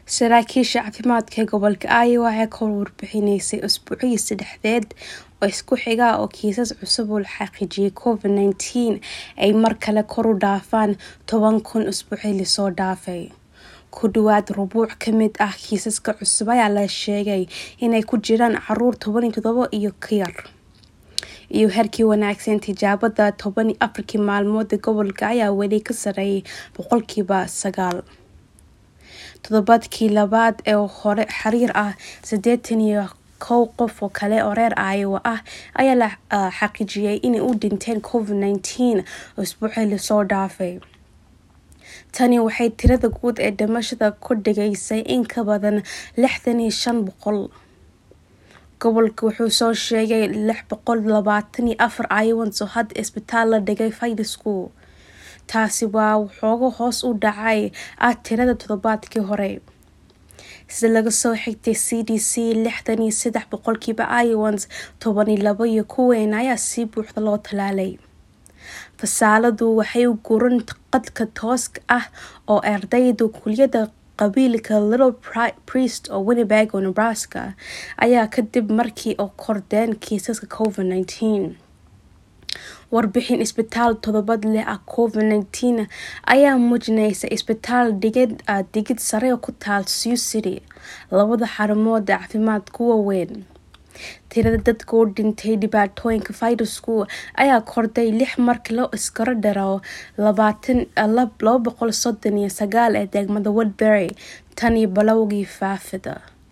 saraakiisha caafimaadka ee gobolka iowa waxay ka warbixinaysay usbuucii saddexdeed oo isku xiga oo kiisas cusub oo la xaqiijiyay covid nineteen ay mar kale kor u dhaafaan toban kun usbuucii lasoo dhaafay ku dhawaad rubuuc ka mid ah kiisaska cusub ayaa la sheegay inay ku jiraan caruur toban iyo todobo iyo ka yar iyo herkii wanaagsan tijaabada toban iyo afarkii maalmood ee gobolka ayaa weli ka sareeyay boqolkiiba sagaal toddobaadkii labaad ee hore xiriir ah siddeetan iyo kow qof oo kale oo reer iowa ah ayaa la xaqiijiyay inay u dhinteen covid nineteen usbuucii lasoo dhaafay tani waxay tirada guud ee dhimashada ku dhigaysay in ka badan lixdan iyo shan boqol gobolka wuxuu soo sheegay lix boqol labaatan iyo afar iowans oo hadda isbitaal la dhigay faydisku taasi waa waxooga hoos u dhacay ah tirada toddobaadkii hore sida laga soo xigtay c d c lixdan iyo saddex boqolkiiba iowans toban iyo labo iyo kuweyn ayaa si buuxda loo talaalay fasaaladu waxay u guran qadka tooska ah oo ardayda kuliyada qabiilka little priest oo winnebeg oo nebraska ayaa kadib markii oo kordeen kiisaska covid nineteen warbixin isbitaal todobad leh ah covid nineteen ayaa muujinaysa isbitaal dhigid digid sare oo ku taal sioux city labada xarumood ee caafimaadku waaweyn tirada dadka u dhintay dhibaatooyinka fayrasku ayaa kordhay lix markii loo iskaro dharo laba boqol soddon iyo sagaal ee degmada woodbury tan iyo balowgii faafida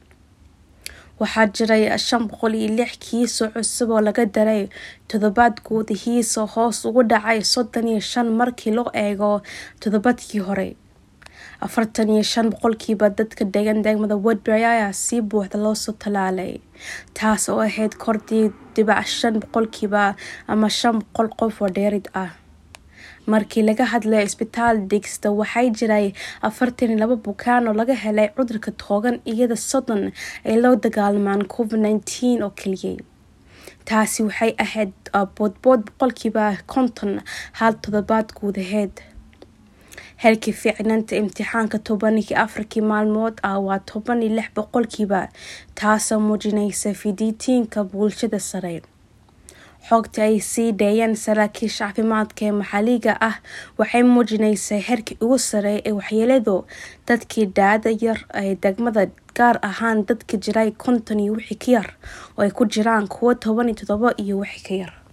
waxaa jiray shan boqol iyo lix kiisoo cusub oo laga daray toddobaad guudihiisoo hoos ugu dhacay soddon iyo shan markii loo eego toddobaadkii hore afartan iyo shan boqolkiiba dadka degan degmada woodbury ayaa si buuxda loosoo talaalay taas oo ahayd kordii dhibac shan boqolkiiba ama shan boqol qof oo dheerid ah markii laga hadlayo isbitaal digsta waxay jiray afartan iyo laba bukaan oo laga helay cudurka toogan iyada soddon ay loo dagaalmaan covid nineteen oo keliyay taasi waxay ahayd boodbood boqolkiiba konton hal toddobaad guud aheyd heerkii fiicnaanta imtixaanka toban iyo afarkii maalmood ah waa toban iyo lix boqolkiiba taasoo muujinaysa fidiitiinka bulshada sare xogta ay sii dheeyeen saraakiisha caafimaadka ee maxalliga ah waxay muujinaysaa heerkii ugu sareeya ee waxyeeladu dadkii daada yar ee degmada gaar ahaan dadka jiray konton iyo wixii ka yar oo ay ku jiraan kuwo toban iyo todobo iyo wixii ka yar